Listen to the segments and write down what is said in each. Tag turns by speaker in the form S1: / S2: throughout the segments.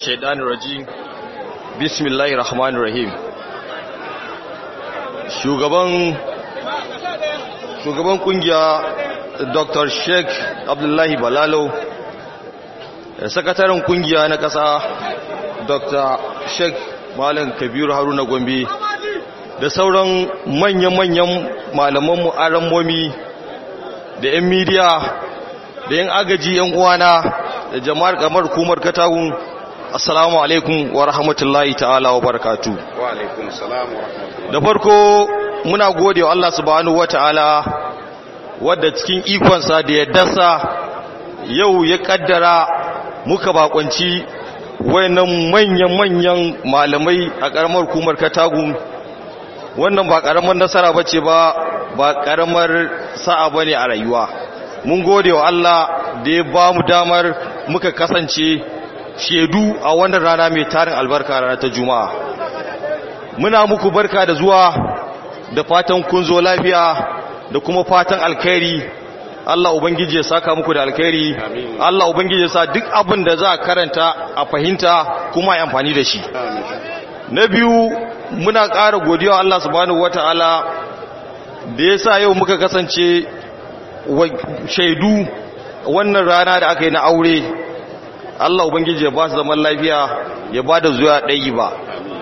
S1: shaidanir rajim bismillahir rahmanir rahim shugaban shugaban kungiya dr sheikh abdullahi balalo sakataren kungiya na kasa dr sheikh malam kabiru haruna gombe da sauran manyan-manyan malamanmu aramomi da 'yan midiya da 'yan agaji 'yan uwana da jama'ar kamar kumar katagun assalamu alaikum wa rahmatullahi ta'ala wa barakatu
S2: wa alaikum salam wa rahmatullahi
S1: da farko muna gode wa Allah subhanahu wa ta'ala wadda cikin ikonsa da yaddarsa yau ya kaddara muka bakonci wayannan manyan-manyan malamai a karamar kumar katagun wannan ba karamar nasara bace ba ba karamar sa'a bane a rayuwa mun gode wa Allah da ya ba mu damar muka kasance shedu a wannan rana mai tarin albarka rana ta juma'a muna muku barka da zuwa da fatan kun zo lafiya da kuma fatan alkhairi Allah ubangiji ya saka muku da alkhairi Allah ubangiji ya sa duk abin da za a karanta a fahimta kuma yi amfani da shi na biyu muna ƙara godiya Allah subhanahu wataala da ya sa yau muka kasance shaidu wannan rana da aka yi na aure Allah Ubangiji ya ba su zaman lafiya ya ba da zuwa ɗayi ba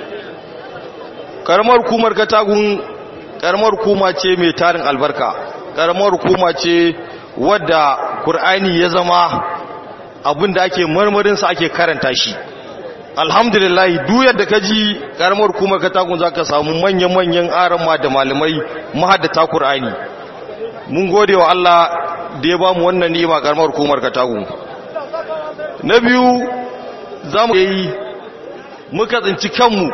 S1: ƙaramar kumar katagun ƙaramar kuma ce mai tarin albarka ƙaramar kuma ce wadda ƙur'ani ya zama abin da ake marmarinsa ake karanta shi alhamdulillah duyar da ka ji ƙaramar kumar katagun za ka samu manyan-manyan arama da malamai mahaddata ƙur'ani mun gode wa Allah da ya ba mu wannan ni'ima ƙaramar kumar katagun na biyu za mu yi muka tsinci kanmu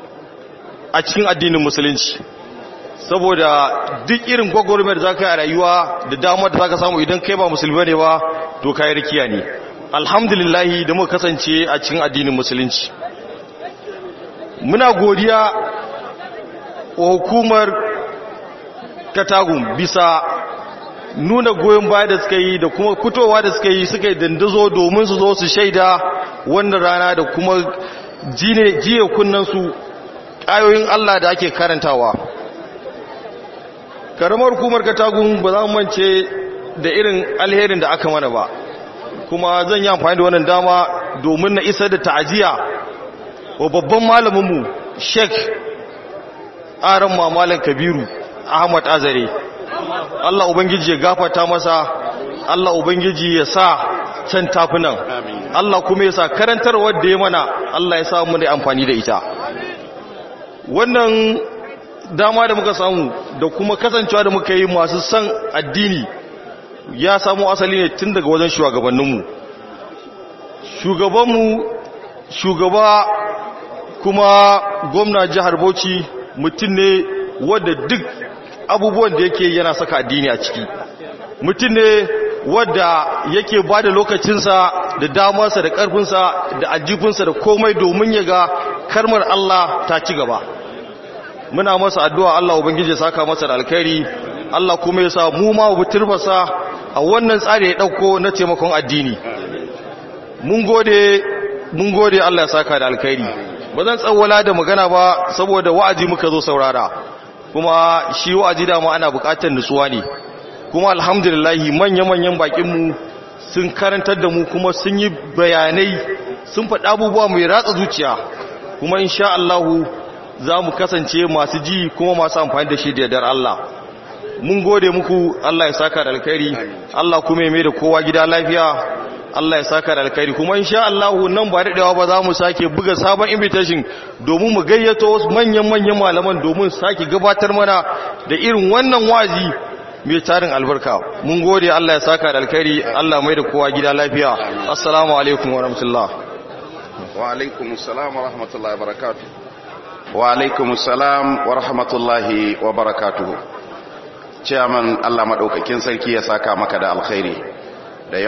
S1: a cikin addinin musulunci saboda duk irin gwagwarmar za ka yi a rayuwa da damar da za ka samu idan kai ba musulmi ne ba to kayi rikiya ne alhamdulillahi da muka kasance a cikin addinin musulunci muna godiya wa hukumar katagun bisa nuna goyon baya da suka yi da kuma fitowa da suka yi suka yi dandazo domin su zo su shaida wannan rana da kuma jiye kunnansu ƙayoyin Allah da ake karantawa karamar hukumar katagun ba za mu mance da irin alherin da aka mana ba kuma zan yi amfani da wannan dama domin na isar da ta'aziya wa babban malaminmu sheik aran mamalan kabiru ahmad azare Allah Ubangiji ya gafata masa Allah Ubangiji ya sa can tafinan Allah kuma ya sa karantarwar da ya mana Allah ya sa mu da amfani da ita wannan dama da muka samu da kuma kasancewa da muka yi masu san addini ya samu asali ne tun daga wajen shugabanninmu shugabanmu shugaba kuma gwamna jihar Bauchi mutum ne wadda duk abubuwan da yake yana saka addini a ciki mutum ne wadda yake ba da lokacinsa da damarsa da ƙarfinsa da ajifinsa da komai domin ya ga karmar Allah ta ci gaba muna masa addu'a Allah ubangiji ya saka masa da alkhairi Allah kuma ya sa mu ma mu turfasa a wannan tsari ya dauko na taimakon addini mun gode mun gode Allah ya saka da alkhairi ba zan tsawwala da magana ba saboda wa'azi muka zo saurara kuma shi wa'azi dama ana bukatar nutsuwa ne kuma alhamdulillahi manya-manyan bakinmu sun karantar da mu kuma sun yi bayanai sun faɗa abubuwa mai ratsa zuciya kuma insha Allahu za mu kasance masu ji kuma masu amfani da shi da yardar Allah mun gode muku Allah ya saka da alkhairi Allah kuma ya mai da kowa gida lafiya Allah ya saka da alkhairi kuma insha Allah nan ba daɗewa ba za mu sake buga sabon invitation domin mu gayyato wasu manyan-manyan malaman domin sake gabatar mana da irin wannan wazi mai tarin albarka mun gode Allah ya saka da alkhairi Allah mai da kowa gida lafiya assalamu alaikum wa rahmatullah
S2: wa alaikum assalam wa rahmatullahi wa barakatuh wa alaikum assalam wa rahmatullahi wa barakatuh chairman Allah madaukakin sarki ya saka maka da alkhairi